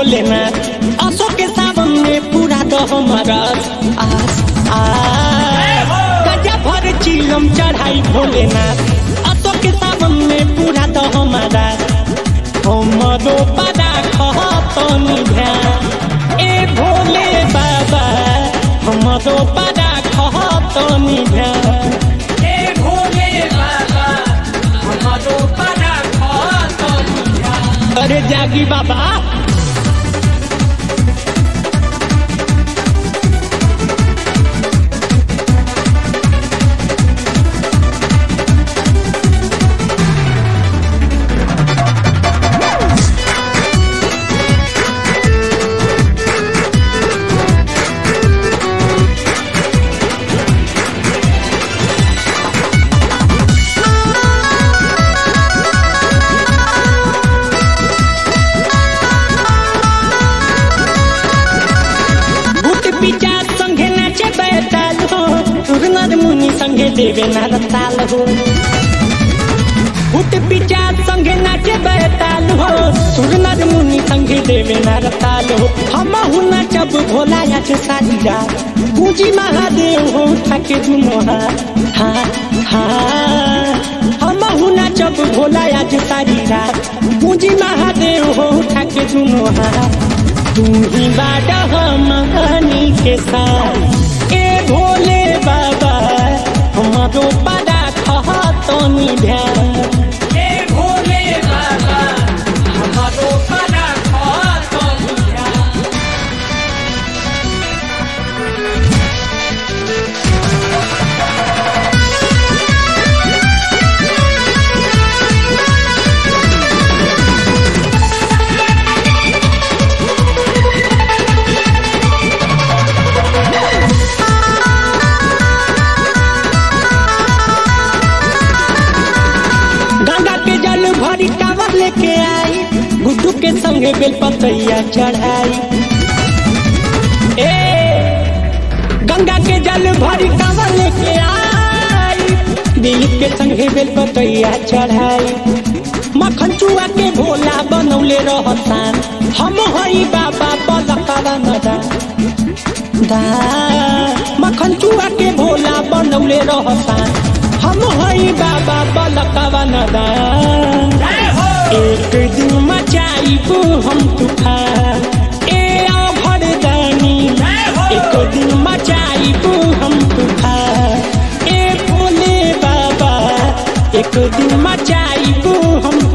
भोलेनाथ असो के सावन में पूरा दो हमारा आस आस गजा भर चिलम चढ़ाई भोलेनाथ असो के सावन में पूरा दो हमारा हमरो बड़ा कहतनी ध्यान ए भोले बाबा हमरो बड़ा कहतनी ध्यान हे भोले बाबा हमारो बड़ा खातन अरे जागी बाबा भूत पिचार संगे नाचे बैताल हो सुरनर मुनि संगे देवे नार ताल हो भूत पिचार संगे नाचे बैताल हो सुरनर मुनि संगे देवे नार ताल हो हम हु नाचब भोला नाच सारी रात पूजी महादेव हो ठाके दुनो हाथ हाँ हम हु नाचब भोला आज सारी रात पूजी महादेव हो ठाके दुनो हाथ तू ही बाटा हमनी के साथ ए भोले बाबा हमारो बड़ा कहतनी ध्यान हे भोले बाबा हमारो बड़ा खातन गंगा के जल भरी कावर लेके आई गुड्डू के संगे बेलपतैया चढ़ाई ए गंगा के जल भरी कावर लेके आई दिलीप के संगे बेलपतैया चढ़ाई मखन चुआ के भोला बनौले रहसान हम हई बाबा बलकावा नदा दा मखन चुआ के भोला बनौले रहसान हम हई बाबा बलकावा नदा एक दिन मचाइबू हम तूफान ए आभर दानी एक दिन मचाइबू हम तूफान ए भोले बाबा एक दिन मचाइबू हम